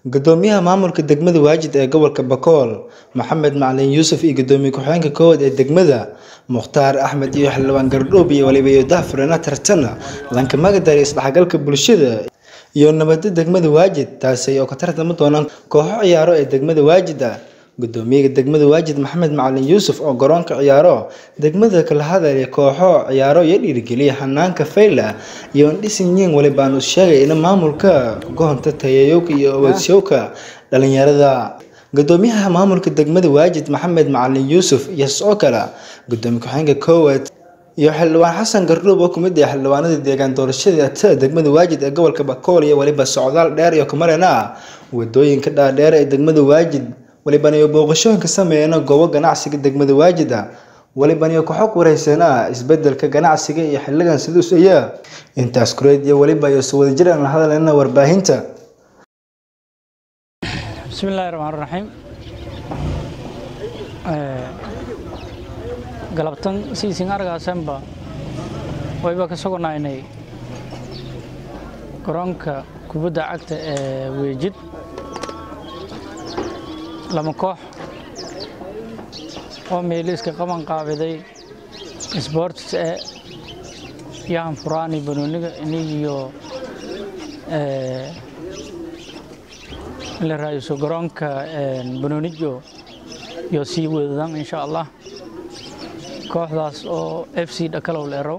Guddoomiyaha maamulka degmada Waajid ee gobolka Bakool Maxamed Macalin Yuusuf iyo Gudoomiye ku-xigeenka koowaad ee degmada Mukhtaar Axmed iyo xildhibaan Gardhoob iyo waliba Yodah Furena tartana lanka magadari isdhexgalka bulshada iyo nabadda degmada Waajid taasi oo ka tartami doonaan kooxo ciyaaro ee degmada Waajid ah Gudoomiyaha degmada Waajid Maxamed Macalin Yuusuf oo garoonka ciyaaro degmada kala hadlaya kooxo ciyaaro iyo dhiirigeliya hanaanka fayla iyo dhisin yiin waliba aanu sheegay in maamulka goonta tayayowka iyo awoodsiyoowka dhalinyarada Gudoomiyaha maamulka degmada Waajid Maxamed Macalin Yuusuf iyo sidoo kale Gudoomiye ku-xigeenka koowaad iyo xildhibaan Xasan Gardhoob oo kamid ah xildhibaanada deegaan doorashada ta degmada Waajid ee gobolka Bakool iyo waliba socdaal dheer iyo kamarana wadooyinka dhaadheer ee degmada Waajid walibana iyo booqashooyinka sameeyana goobo ganacsiga degmada Waajid walibana iyo kooxo wareysana isbedelka ganacsiga iyo xilligan sidaas ayaa intaas kureed iyo waliba iyo soo wadajir aan la hadlayna warbaahinta بسم الله الرحمن الرحيم galabtan siisin argaasanba wayba ka sugnaynay garoonka kubadda cagta ee weejid lama koox oo meeliiska qaban qaabiday sports ee yahan furaani banooniga inigiyo la raadiso garoonka banoonijo iyo sii wadadaan insha allah kooxdaas oo f c dhakalow leerow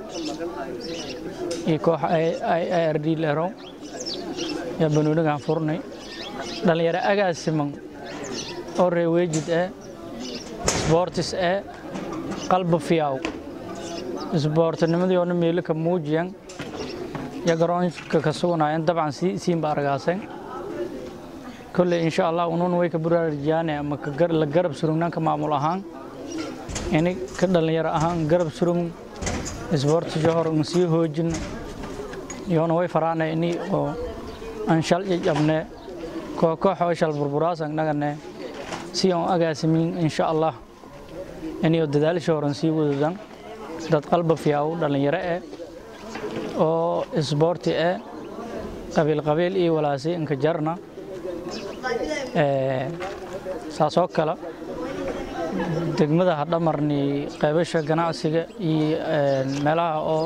iyo koox i r d leerow yaa banoonigaan furnay dhalinyaro agaasiman oo reeweejid ee sboortis ee qalba fiyaw isboortinimadii meelo ka muujiyan ya garoonka ka sugnaayeen dabcan siinba argaasen kolley insha allah unuun way ka buraarijaane ama la garab surugnaanka maamul ahaan ini ka dhalinyaro ahaan garab surug isboortisha hor un sii hoojin iyoona way faraane ini oo aan shal jajabne koox oo shal burburaasan nagane si aan agaasimin insha allah inio dadaalisha horan sii wadadan dad qalba fiyaaw dhalinyaro eh oo isboorti eh qabiil qabiil iyo walaasi inka jarna saasoo kale degmada hadhamarni qaybasha ganacsiga iyo meelaha oo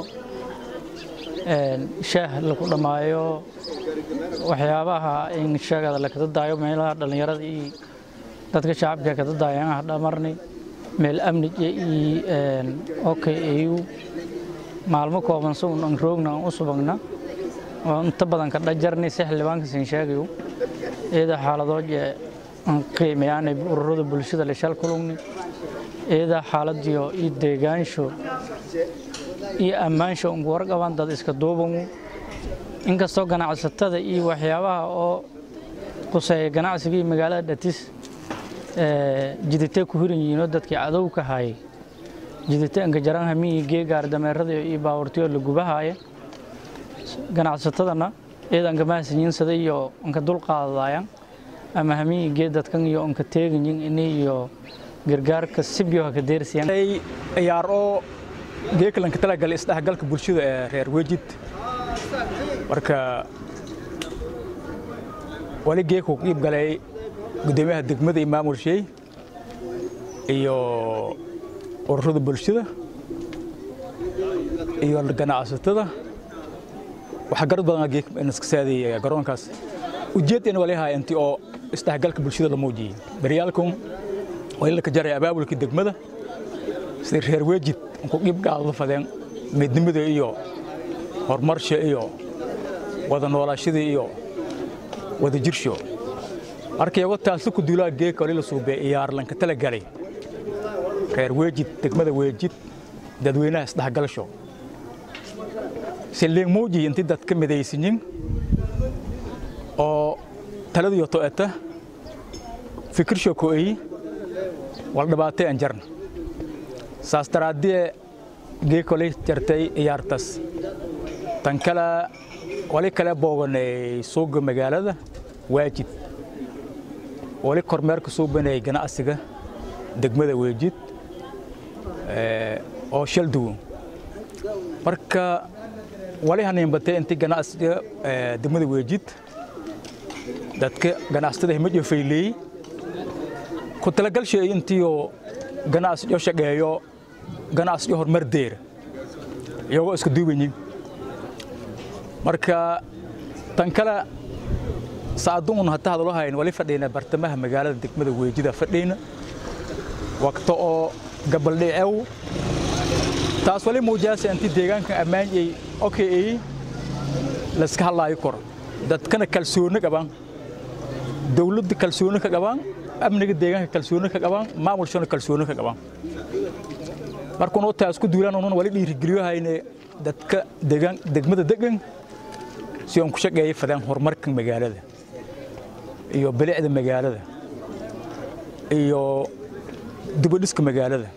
shaah lagu dhammaayo waxyaabaha in sheegada la kada daayo meelaha dhallinyarada iyo dadka shacabka kada daayaan hadhamarni meel amni iyo okay au maalmo kooban si un an roogna an u subagna oo inta badan ka dhajarni si xildhibaanka siin sheegayo iyada xaaladood aan qiimeeyaanay ururada bulshada la shal kulugni iyada xaaladiyo iyo deegaansho iyo ammaansho ungu warqabaan dad iska duubangu inkastoo ganacsatada iyo waxyaabaha oo quseeya ganacsiga iyo magaalada dhatis jiditay ku hiran yihiinoo dadkii cadow ka hayay jiditay angajaran hamiyi geegaar dameerada iyo baawartiyoo la gubahaaya ganacsatadana iyada anka mahadsanyiinsada iyo anka dulqaadadayan ama hamiyi gee dadkan iyo anka teeganyin ini iyo gargaarka sibyo haka deersiyan ciyaar oo geekalanka talagalay isdhexgalka bulshada ee reer wejid marka wali geeku qiib galay gudoomiyaha degmada iyo maamulsheey iyo ururada bulshada iyo ganacsatada waxaa garad badan geek iska saadaya garoonkaas ujeeddeena waa leeyahay intii oo isdhexgalka bulshada la muujiyey baryaalkun waa in la ka jaray abaabulkii degmada sida reer weejid ku dhib dhaadada fadeen midnimada iyo horumarsha iyo wada noolaashada iyo wada jirsho markay wataasi ku duulaa geeka wali la suubee iyaar lanka tala galay reer weejid degmada weejid dadweynaha isdhexgalsho siliing muuji intii dad ka midaysanyin oo taladiyo to'eta fikirsho ko'eyi wal dhibaatay aan jarna saas daraaddee geekolay jartay iyaartas tan kale wali kale booganay suuga magaalada waajid wali kormeerka suubanay ganacsiga degmada weejid oo shal duwan marka wali hanin batay intii ganacsiga degmada weejid dadka ganacsatada himad iyo fayleey ku talagalshay intiioo ganacsi iyo shaqeeyo ganacsi iyo horumar deera iyagoo iska duubanyin marka tan kale saaduun hata hadalo hayn wali fadhiyna bartamaha magaalada degmada weejida fadhiyna waqto oo gabaldhicew taas wali muujaasa intii deegaanka ammaan ay okay laska hadlaayo kor dadkana kalsooni qabaan dawladda kalsooni ka qabaan amniga deegaanka kalsooni ka qabaan maamulshana kalsooni ka qabaan markuun taas ku duulaan unan wali dhiirigeliyo hayne dadka deegaan degmada degan si aan ku shaqeeyay fadaan horumarka magaalada iyo bilicda magaalada iyo dibadhiska magaalada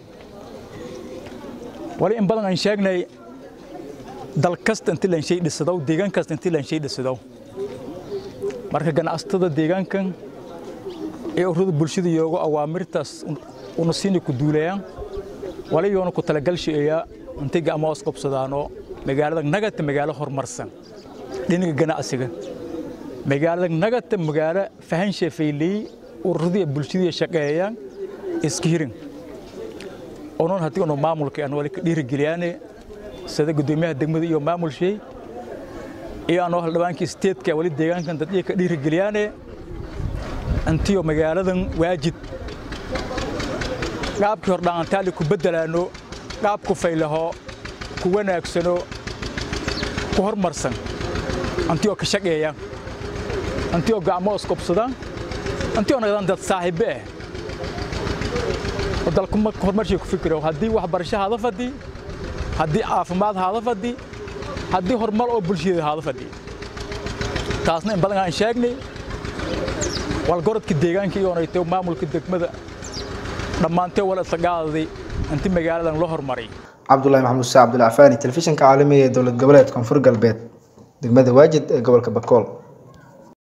wali in badan aan sheegnay dal kasta intii laan shay dhisadow deegaan kasta intii laan shay dhisadow marka ganacsatada deegaankan ee ururada bulshada iyoogo awaamirtaas una siini ku duulayaan wali yoona ku talagalshiaya intay gacmo os qabsadaanoo magaalada nagata magaalo horumarsan dhinaga ganacsiga magaalada nagata magaalo fahansha fayley ururada bulshada shaqeeyaan iska hirin onon haddii unu maamulka aan wali ka dhiirigeliyaane sida gudoomiyaha degmada iyo maamulshay iyo anoo haldhibaankii steedka wali deegaankan dadii ka dhiirigeliyaane intiyo magaaladan waajid qaabkii hordhaantaali ku beddelaano qaab ku faylaho ku wanaagsano ku hormarsan intiyoo ka shaqeeya intiyoo gacmo isqobsadaan intiyoo naqdaan dad saaxiibe ah oo dalku marka horumarshay ku fikiro haddii waxbarasho haada fadhi haddii caafimaad haada fadhi haddii horumar oo bulshada haada fadhi taasna in badan aan sheegnay walgorodka deegaanka iyoonaytay maamulka degmada dhammaantee wala isagaadaday intii magaaladan loo horumaray cabdulahi maxamuud saa cabdulcafaani telefishinka caalamiga ee dowlad goboleed koonfur galbeed degmada waajid ee gobolka bakool